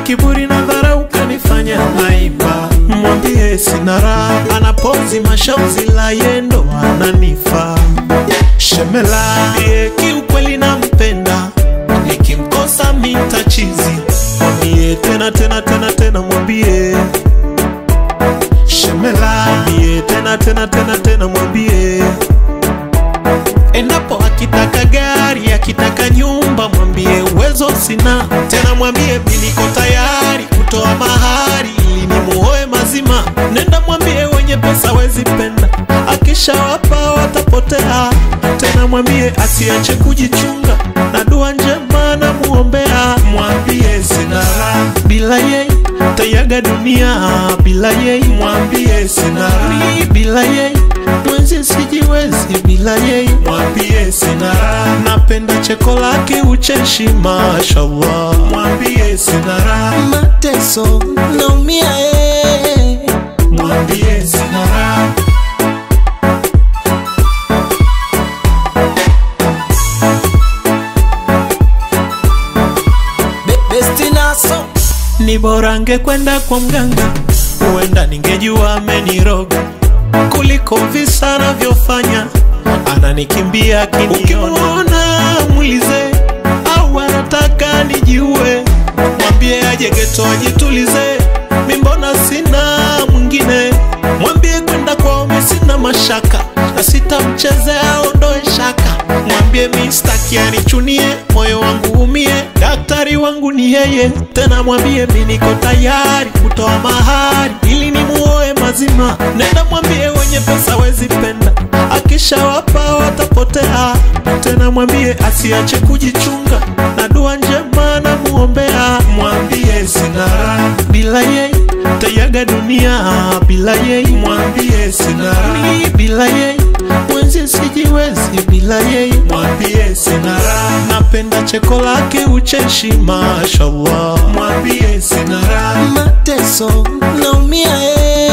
kiburi na dharau kanifanya naiba. Mwambie sina raha, anapozi mashauzi la yendo ananifa. Shemela ye kiukweli nampenda, nikimkosa mitachizi. Mwambie tena tena tena tena, mwambie Shemela, mwambie tena tena tena tena, mwambie endapo akitaka gari akitaka nyumba mwambie uwezo sina tena mwambie mi niko tayari kutoa mahari ili nimuoe mazima nenda mwambie wenye pesa wezi penda akishawapa watapotea tena mwambie asiache kujichunga na dua njema na muombea mwambie sina raha bila yeye tayaga dunia bila yeye mwambie sina raha bila yeye mwenzi sijiwezi bila yeye mwambie sina raha napenda cheko lake ucheshi mashallah mwambie sina raha mateso naumia eh. mwambie sina raha Be- besti naso ni bora angekwenda kwa mganga huenda ningejua ameniroga kuliko visa anavyofanya ananikimbia akiniona mwize au anataka nijiue mwambie aje geto ajitulize mimbona sina mwingine mwambie kwenda kwao mi sina mashaka na sitamchezea ondoe shaka mwambie mi staki anichunie moyo wangu umie daktari wangu ni yeye tena mwambie mi niko tayari kutoa mahari ili nimuoe mazima nenda mwambie wenye pesa wezi penda akishawapa watapotea tena mwambie asiache kujichunga na dua njema na muombea mwambie sina raha bila yeye tayaga dunia bila yeye mwambie sina raha bila yeye mwenzi sijiwezi bila yeye mwambie sina raha napenda cheko lake ucheshi mashallah mwambie sina raha mateso naumia eh.